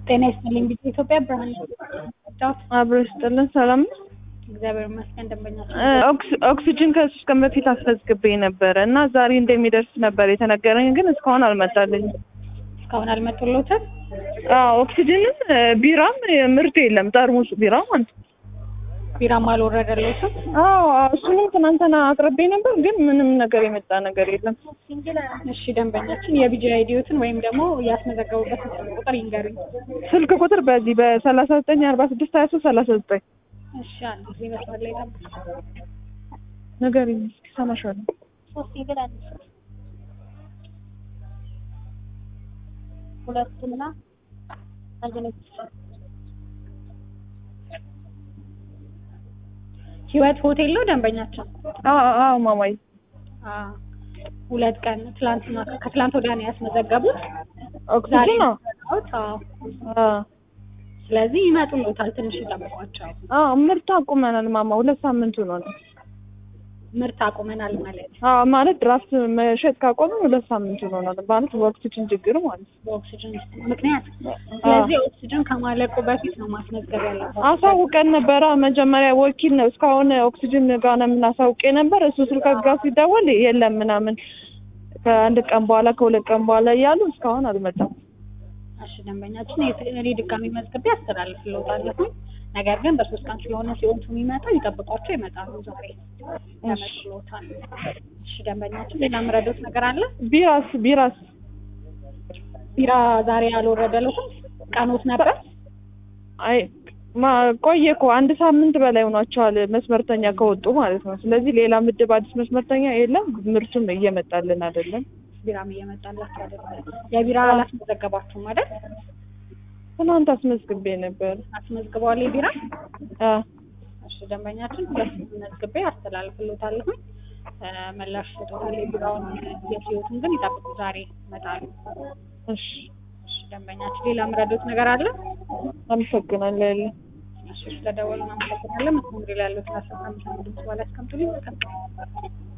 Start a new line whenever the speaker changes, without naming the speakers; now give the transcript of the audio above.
ጤና ይስጥልኝ ቢጫ ኢትዮጵያ ብርሃን ጫት
አብሮ ይስጥልን። ሰላም ነው።
እግዚአብሔር ይመስገን። ደንበኛችን
እ ኦክስ- ኦክሲጅን ከሶስት ቀን በፊት አስመዝግቤ ነበረ እና ዛሬ እንደሚደርስ ነበር የተነገረኝ፣ ግን እስካሁን አልመጣልኝም።
እስካሁን አልመጡሎትም።
አዎ ኦክሲጅንም እ ቢራም እ ምርት የለም ጠርሙስ ቢራ ማለት ነው።
ቢራም አልወረደሎትም።
አዎ አዎ፣ እሱንም ትናንትና አቅርቤ ነበር፣ ግን ምንም ነገር የመጣ ነገር የለም።
እሺ ደንበኛችን የቢጂ አይዲዮትን ወይም ደግሞ ያስመዘገቡበትን ስልክ ቁጥር ይንገሩኝ።
ስልክ ቁጥር በዚህ በሰላሳ ዘጠኝ አርባ ስድስት ሀያ ሶስት ሰላሳ ዘጠኝ
እሺ አንድ ጊዜ መስመር ላይ ጠብቁ።
ነገር እስኪ ሰማሻለሁ።
ሁለቱና አንድ ነች።
ህይወት ሆቴል ነው ደንበኛችን።
አዎ አዎ ማማዬ
አዎ ሁለት ቀን ትላንትና ከትላንት ወዲያ ነው ያስመዘገቡት። ዛሬ
ኦክሲጅን ነው።
ነው። አዎ
አዎ
ስለዚህ ይመጡሎታል። ትንሽ ይጠብቋቸው።
አዎ ምርት አቁመናል ማማ፣ ሁለት ሳምንቱ ነው ነው
ምርት አቁመናል ማለት
አዎ ማለት ድራፍት መሸጥ ካቆመ ሁለት ሳምንት ሆኖናል። ማለት በኦክሲጅን ችግር ማለት ነው።
በኦክሲጅን ምክንያት። ስለዚህ ኦክሲጅን ከማለቁ በፊት ነው ማስመዝገብ ያለበት።
አሳውቀን ነበረ መጀመሪያ ወኪል ነው እስካሁን ኦክሲጅን ጋር ነው የምናሳውቅ ነበር። እሱ ስልክ ጋር ሲደወል የለም ምናምን ከአንድ ቀን በኋላ ከሁለት ቀን በኋላ እያሉ እስካሁን አልመጣም።
እሺ ደንበኛችን የት- እኔ ድጋሚ መዝግቤ አስተላልፍልዎታለሁ። ነገር ግን በሶስት ቀን ስለሆነ ሲወጡ የሚመጣው ይጠብቋቸው ይመጣሉ። ዛሬ ተመልሶታል። እሺ ደንበኛችን ሌላ ምረዶት ነገር አለ?
ቢራስ ቢራስ
ቢራ ዛሬ አልወረደለትም። ቀኖት ነበር።
አይ ማ ቆየ እኮ አንድ ሳምንት በላይ ሆኗቸዋል መስመርተኛ ከወጡ ማለት ነው። ስለዚህ ሌላ ምድብ አዲስ መስመርተኛ የለም። ምርቱም እየመጣልን አይደለም።
ቢራም እየመጣላቸው አይደለም። የቢራ አላስመዘገባችሁም አይደል?
ትናንት አስመዝግቤ ነበር።
አስመዝግበዋል የቢራ
አ
እሺ ደንበኛችን ሁለት መዝግቤ አስተላልፍልዎታለሁ። እ ምላሽ ሰጥቶታል። የቢራውን የህይወቱን ግን ይጠብቁ፣ ዛሬ ይመጣሉ።
እሺ
እሺ ደንበኛችን ሌላ ምረዶት ነገር አለ?
አመሰግናለሁ። ያለ
እሺ ስለደወሉ አመሰግናለን። መስመር ላይ ያሉት አስራ አምስት ድምጽ በኋላ አስቀምጡልኝ።